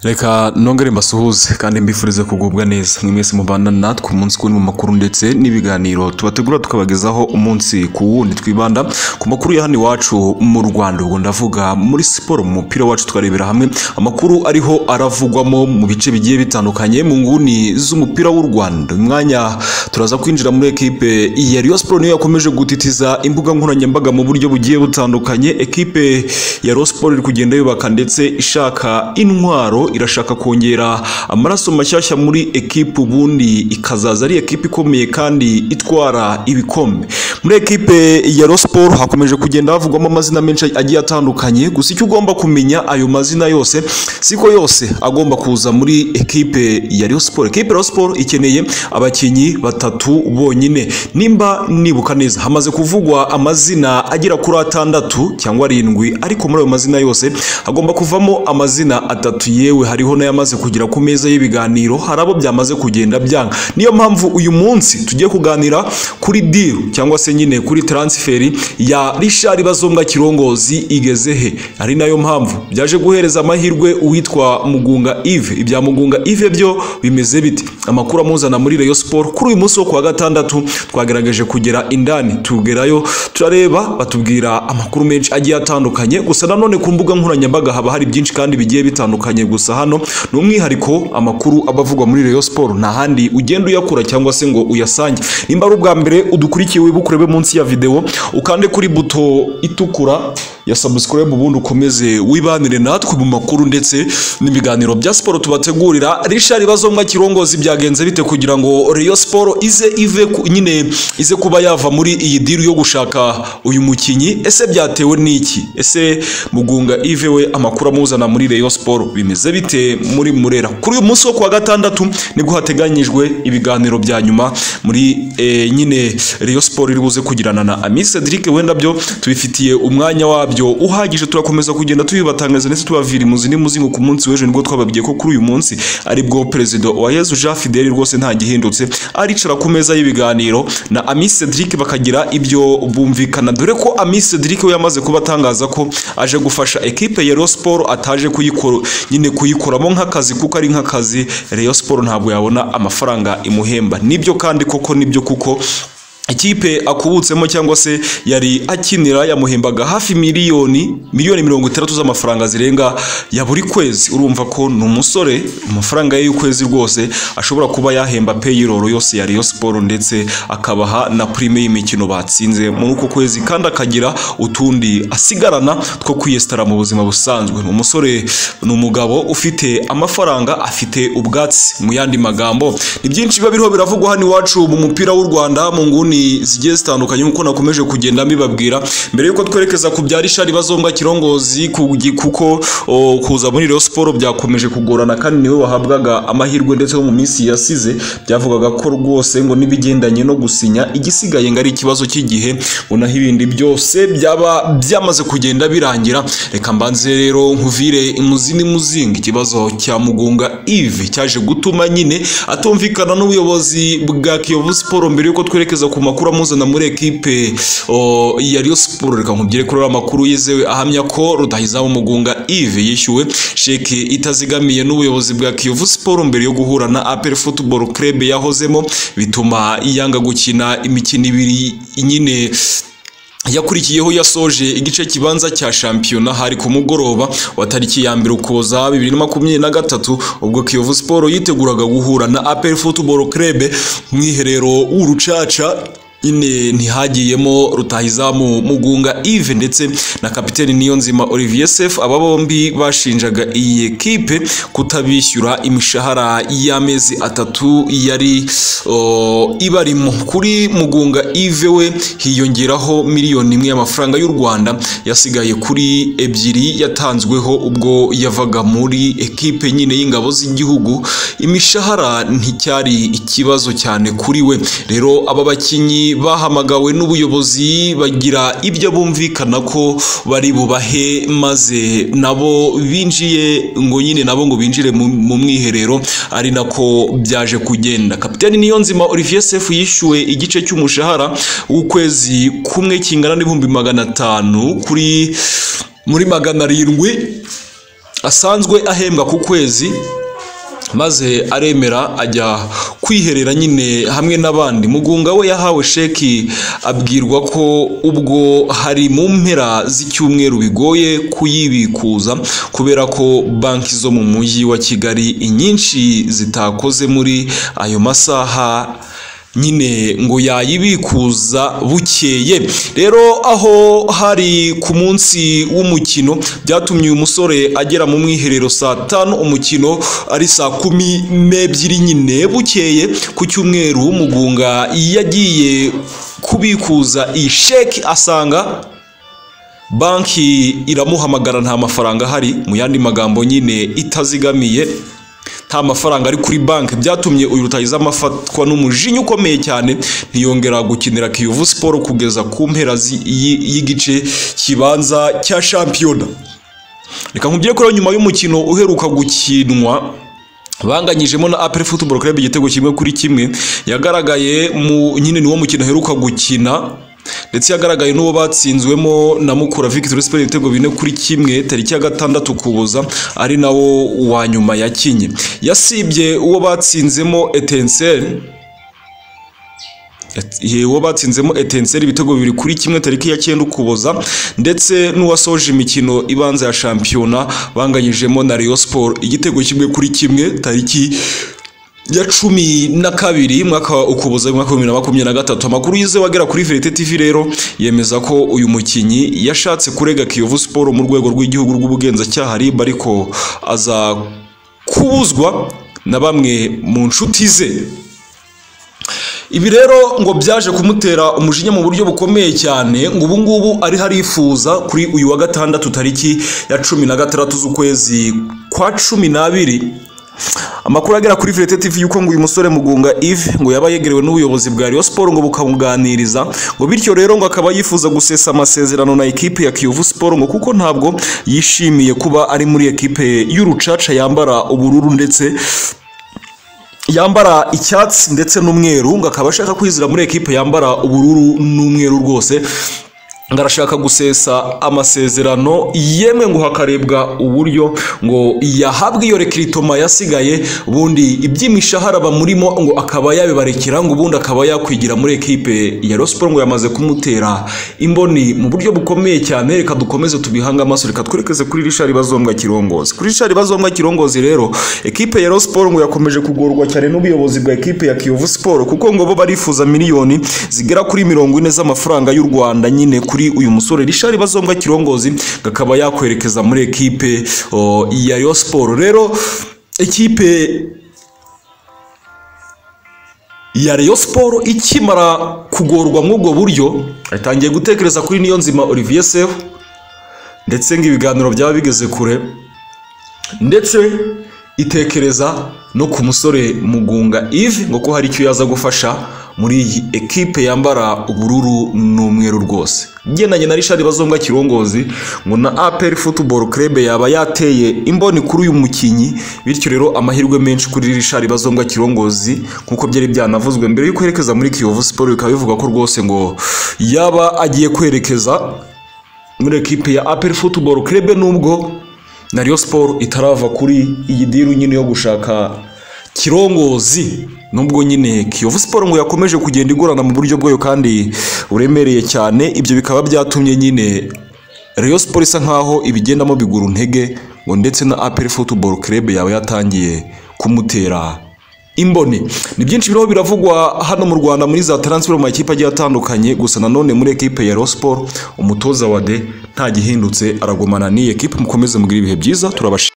reka nongere mbasuhuze kandi mbifurize kugubwa neza mwe mwese mubana natwe umunsi kuri mu makuru ndetse n'ibiganiro tubategura tukabagezaho umunsi ku wundi twibanda ku makuru ya hano iwacu mu rwanda ubwo ndavuga muri siporo mu mupira wacu tukarebera hamwe amakuru ariho aravugwamo mu bice bigiye bitandukanye mu nguni z'umupira w'u rwanda uyu mwanya turaza kwinjira muri ekipe ya Rayon Sport niyo yakomeje gutitiza imbuga nkoranyambaga mu buryo bugiye butandukanye ekipe ya Rayon Sport iri kugenda yubaka ndetse ishaka intwaro irashaka kongera amaraso mashyashya muri ekipe ubundi ikazaza ari ekipe ikomeye kandi itwara ibikombe muri ekipe ya Rayon Sport hakomeje kugenda havugwamo amazina menshi agiye atandukanye gusa icyo ugomba kumenya ayo mazina yose siko yose agomba kuza muri ekipe ya Rayon Sport ekipe ya Rayon Sport ikeneye abakinnyi batatu bonyine nimba nibuka neza hamaze kuvugwa amazina agera kuri atandatu cyangwa arindwi ariko muri ayo mazina yose hagomba kuvamo amazina atatu yewe hariho n'ayamaze kugera ku meza y'ibiganiro hari abo byamaze kugenda byanga niyo mpamvu uyu munsi tugiye kuganira kuri deal cyangwa se nyine kuri transferi ya Richard Bazombwa Kirongozi igeze he ari nayo mpamvu byaje guhereza amahirwe uwitwa Mugunga Yves ibya Mugunga Yves byo bimeze bite amakuru amuzana muri Rayon Sport kuri uyu munsi wo kuwa gatandatu twagerageje kugera indani tugerayo turareba batubwira amakuru menshi agiye atandukanye gusa nanone ku mbuga nkoranyambaga haba hari byinshi kandi bigiye bitandukanye gusa hano ni umwihariko amakuru aba avugwa muri Rayon Sport nta handi ugenda uyakura cyangwa se ngo uyasange nimba ari ubwa mbere udukurikiye wibuke urebe munsi ya videwo ukande kuri buto itukura ya subscribe ubundi ukomeze wibanire natwe mu makuru ndetse n'ibiganiro bya siporo tubategurira Richard Bazombwa Kirongozi byagenze bite kugira ngo Rayon Sport ize ive ku- nyine ize kuba yava muri iyi diru yo gushaka uyu mukinyi ese byatewe n'iki ese Mugunga Ive we amakuru amuzana muri Rayon Sport bimeze bite muri Murera kuri uyu munsi wo kuwa gatandatu nibwo hateganyijwe ibiganiro bya nyuma muri eh, nyine Rayon Sport iri buze kugirana na Ami Cedric wenda byo tubifitiye umwanya wabyo uhagije turakomeza kugenda tubibatangaza ndetse tubavira imuzi n'imuzingo ku munsi w'ejo nibwo twababwiye ko kuri uyu munsi ari bwo perezida wa Yezu Jean Fidel rwose nta gihindutse aricara ku meza y'ibiganiro na Ami Cedric bakagira ibyo bumvikana dore ko Ami Cedric we yamaze kuba atangaza ko aje gufasha ekipe ya Rayon Sport ataje kuyikora nyine kuyikoramo nk'akazi kuko ari nk'akazi Rayon Sport ntabwo yabona amafaranga imuhemba nibyo kandi koko nibyo kuko ikipe akubutsemo cyangwa se yari akinira yamuhembaga hafi miliyoni miliyoni mirongo itandatu z'amafaranga zirenga ya buri kwezi urumva ko ni umusore amafaranga ye y'ukwezi rwose ashobora kuba yahemba payroll yose ya Rayon Sport ndetse akabaha na prime y'imikino batsinze muri uko kwezi kandi akagira utundi asigarana two kwiyesitara mu buzima busanzwe umusore ni umugabo ufite amafaranga afite ubwatsi mu yandi magambo ni byinshi biba biriho biravugwa hano iwacu mu mupira w'u Rwanda mu nguni zigiye zitandukanye nk'uko nakomeje kugenda mbibabwira mbere y'uko twerekeza ku bya Richard Bazombwa Kirongozi ku- kuko o, kuza muri Rayon Sport byakomeje kugorana kandi niwe wahabwaga amahirwe ndetse no mu minsi yasize byavugaga ko rwose ngo n'ibigendanye no gusinya igisigaye ngo ari ikibazo cy'igihe ngo naho ibindi byose byaba byamaze kugenda birangira reka mbanze rero nkuvire imuzi n'imuzinga ikibazo cya Mugunga Yves cyaje gutuma nyine atumvikana n'ubuyobozi bwa Kiyovu Sport mbere y'uko twerekeza ku makuru amuzana muri ekipe o, ya Rayon Sport reka nkubwire kuri ariya makuru yizewe ahamya ko Rutahizamu Mugunga Yves yishyuwe sheki itazigamiye n'ubuyobozi bwa Kiyovu Sport mbere yo guhura na APR Football Club yahozemo bituma yanga gukina imikino ibiri nyine yakurikiyeho yasoje igice kibanza cya shampiyona hari ku mugoroba wa tariki ya mbere ukuboza bibiri na makumyabiri na gatatu ubwo kiyovu siporo yiteguraga guhura na apel football club mu iherero w'urucaca nyine ntihagiyemo rutahizamu mugunga Yves ndetse na kapiteni niyonzima olivier sef aba bombi bashinjaga iyi ekipe kutabishyura imishahara y'amezi atatu yari o, ibarimo kuri mugunga Yves we hiyongeraho miliyoni imwe y'amafaranga y'u rwanda yasigaye kuri ebyiri yatanzweho ubwo yavaga muri ekipe nyine y'ingabo z'igihugu imishahara nticyari ikibazo cyane kuri we rero aba bakinnyi bahamagawe n'ubuyobozi bagira ibyo bumvikana ko bari bubahe maze nabo binjiye ngo nyine nabo ngo binjire mu mu mwiherero ari nako byaje kugenda kapiteni niyonzima olivier sefu yishyuwe igice cy'umushahara w'ukwezi kumwe kingana n'ibihumbi magana atanu kuri muri magana arindwi asanzwe ahembwa ku kwezi maze aremera ajya kwiherera nyine hamwe n'abandi mugunga we yahawe sheki abwirwa ko ubwo hari mu mpera z'icyumweru bigoye kuyibikuza kubera ko banki zo mu mujyi wa kigali inyinshi zitakoze muri ayo masaha nyine ngo yayibikuza bukeye rero aho hari ku munsi w'umukino byatumye uyu musore agera mu mwiherero saa tanu umukino ari saa kumi n'ebyiri nyine bukeye ku cyumweru w'umugunga yagiye kubikuza iyi sheki asanga banki iramuhamagara nta mafaranga ahari mu yandi magambo nyine itazigamiye nta mafaranga ari kuri banki byatumye uyu rutahizamu afatwa n'umujinya ukomeye cyane ntiyongera gukinira kiyovu siporo kugeza ku mpera y'igice kibanza cya shampiyona reka nkubwire ko nyuma y'umukino uheruka gukinwa banganyijemo na aperi futuboro kureba igitego kimwe kuri kimwe yagaragaye mu nyine niwo mukino aheruka gukina ndetse yagaragaye n'uwo batsinzwemo na mukura victoire sport ibitego bine kuri kimwe tariki ya gatandatu kubuza ari nawo wa nyuma yakinye yasibye uwo batsinzemo etenseri uwo batsinzemo etenseri ibitego bibiri kuri kimwe tariki ya cyenda ukuboza ndetse n'uwasoje imikino ibanza ya shampiyona banganyijemo na Rayon Sport igitego kimwe kuri kimwe tariki ya cumi na kabiri mwaka wa ukuboza mwaka wa bibiri na makumyabiri na gatatu amakuru yizewe agera kuri verite tv rero yemeza ko uyu mukinnyi yashatse kurega kiyovu siporo mu rwego rw'igihugu rw'ubugenzacyaha rib ariko aza kubuzwa na bamwe mu nshuti ze ibi rero ngo byaje kumutera umujinya mu buryo bukomeye cyane ngo ubu ngubu ariho arifuza kuri uyu wa gatandatu tariki ya cumi na gatandatu z'ukwezi kwa cumi n'abiri amakuru agera kuri Virete TV yuko ngo uyu musore Mugunga Yves ngo yaba yegerewe n'ubuyobozi bwa Rayon Sport ngo bukamuganiriza ngo bityo rero ngo akaba yifuza gusesa amasezerano na ekipe ya Kiyovu Sport ngo kuko ntabwo yishimiye kuba ari muri ekipe y'urucaca yambara ubururu ndetse yambara icyatsi ndetse n'umweru ngo akaba ashaka kwizira muri ekipe yambara ubururu n'umweru rwose ngo arashaka gusesa amasezerano yemwe ngo hakarebwa uburyo ngo yahabwa iyo rekiritoma yasigaye ubundi iby'imishahara bamurimo ngo akaba yabibarekera ngo ubundi akaba yakwigira muri ekipe ya rosiporo ngo yamaze kumutera imboni mu buryo bukomeye cyane reka dukomeze tubihange amaso reka twerekeze kuri rishari bazombwa kirongozi kuri rishari bazombwa kirongozi rero ekipe ya rosiporo ngo yakomeje kugorwa cyane n'ubuyobozi bwa ekipe ya kiyovu siporo kuko ngo bo barifuza miliyoni zigera kuri mirongo ine z'amafaranga y'u rwanda nyine ku kuri uyu musore rishari bazombwa kirongozi akaba yakwerekeza muri ekipe ya yo siporo rero ekipe ya Rayon siporo ikimara kugorwa mw'ubwo buryo yatangiye gutekereza kuri niyo nzima olivier sehu ndetse ngo ibiganiro byaba bigeze kure ndetse itekereza no ku musore mugunga Yves ngo ko hari icyo yaza gufasha muri iyi ekipe yambara ubururu n'umweru rwose ugendanye na rishari bazombwa kirongozi ngo na aperi futuboro kerebe yaba yateye imboni kuri uyu mukinnyi bityo rero amahirwe menshi kuri rishari bazombwa kirongozi nk'uko byari byanavuzwe mbere y'uko yerekeza muri kiyovu siporo bikaba bivuga ko rwose ngo yaba agiye kwerekeza muri ekipe ya aperi futuboro kerebe nubwo na riyo siporo itarava kuri iyi diru nyine yo gushaka kirongozi nubwo nyine kiyovu siporo ngo yakomeje kugenda igorana mu buryo bwayo kandi buremereye cyane ibyo bikaba byatumye nyine Rayon siporo isa nkaho ibigendamo bigura intege ngo ndetse na aperi futuboro kerebe yaba yatangiye kumutera imboni ni byinshi biriho biravugwa hano mu rwanda muri za taransiferi mu makipe agiye atandukanye gusa nanone muri ekipe ya Rayon siporo umutoza wa de nta gihindutse aragumana n'iyi ekipe mukomeze mugira ibihe byiza turabashimira